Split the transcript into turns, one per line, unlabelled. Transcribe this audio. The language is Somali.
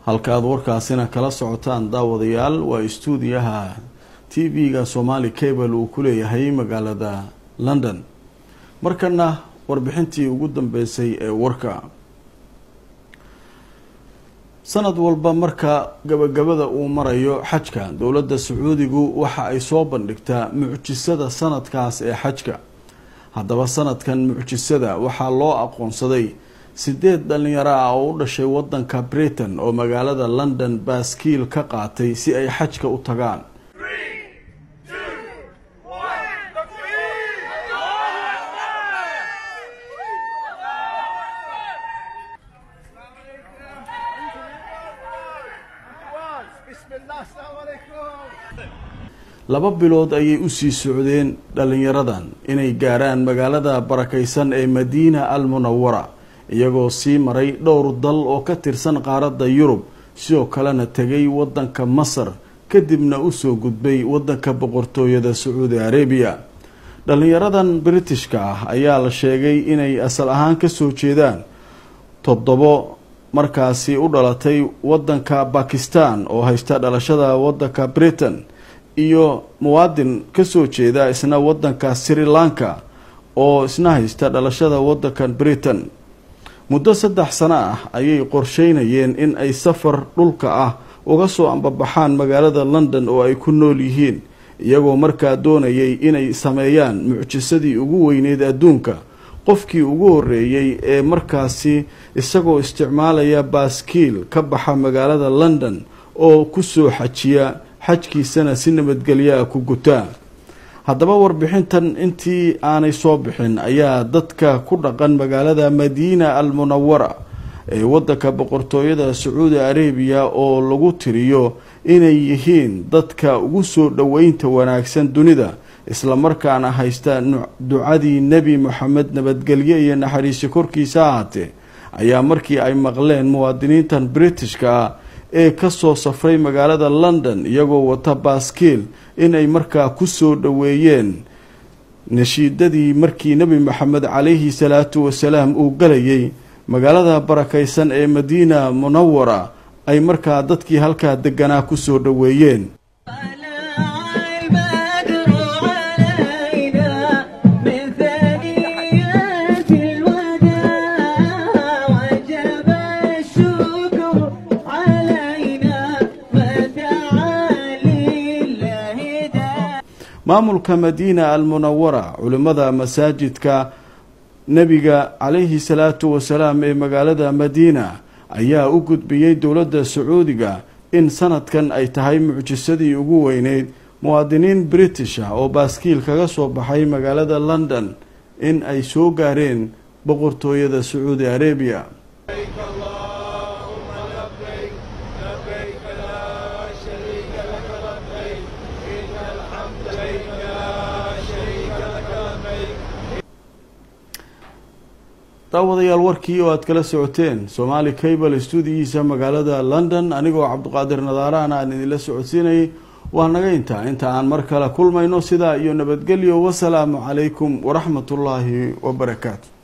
halka aada warkaasina kala socotaan daawadayaal waa istuudiyaha t v-ga somali cable uu ku leeyahay magaalada london markana warbixintii ugu dambeysay ee warka sanad walba marka gabagabada uu marayo xajka dowladda sacuudigu waxa ay soo bandhigtaa mucjisada sanadkaas ee xajka haddaba sanadkan mucjisada waxaa loo aqoonsaday sideed dhalinyaro ah oo u dhashay wadanka britain oo magaalada london baaskiil ka qaatay si ay xajka u tagaan laba bilood ayay usii socdeen dhalinyaradan inay gaaraan magaalada barakaysan ee madiina al munawara iyagoo sii maray dhowr dal oo ka tirsan qaaradda yurub sidoo kalena tegay wadanka masar kadibna usoo gudbay wadanka boqortooyada sacuudi arabiya dhalinyaradan britishka ah ayaa la sheegay inay asal ahaan kasoo jeedaan toddobo markaasi u dhalatay wadanka bakistan oo haysta dhalashada wadanka britain iyo muwaadin kasoo jeeda isna wadanka sri lanka oo isna haysta dhalashada wadankan britain muddo saddex sano ah ayay qorsheynayeen in ay safar dhulka ah uga soo ambabaxaan magaalada london oo ay ku nool yihiin iyagoo markaa doonayay inay sameeyaan mucjisadii ugu weyneyd adduunka qofkii ugu horeeyey ee markaasi isagoo isticmaalaya baaskiil ka baxa magaalada london oo kusoo xajiya xajkiisana si nabadgelyaa ku gutaa haddaba warbixintan intii aanay soo bixin ayaa dadka ku dhaqan magaalada madiina al munawara ee wadanka boqortooyada sacuudi arabiya oo lagu tiriyo inay yihiin dadka ugu soo dhoweynta wanaagsan dunida islamarkaana haysta ducadii nebi moxamed nabadgelye iyo naxariisi korkiisa ahaatee ayaa markii ay maqleen muwaadiniintan britishka ah ee kasoo safray magaalada london iyagoo wata baaskiil inay markaa kusoo dhoweeyeen nashiidadii markii nebi moxamed calayhi salaatu wasalaam uu galayay magaalada barakaysan ee madiina munawara ay markaa dadkii halkaa deganaa kusoo dhoweeyeen maamulka madiina al munawara culimmada masaajidka nebiga calayhi salaatu wasalaam ee magaalada madiina ayaa u gudbiyey dowladda sacuudiga in sanadkan ay tahay mucjisadii ugu weyneyd muwaadiniin british ah oo baaskiil kaga soo baxay magaalada london in ay soo gaareen boqortooyada sacuudi arabiya daawadayaal warkii oo aad kala socoteen somaali cable stuudiyiisa magaalada london anigoo cabdiqaadir nadaarahana aan idinla socodsiinayay waa naga intaa inta aan mar kale kulmayno sidaa iyo nabadgelyo wasalaamu calaykum waraxmatullaahi wabarakaatu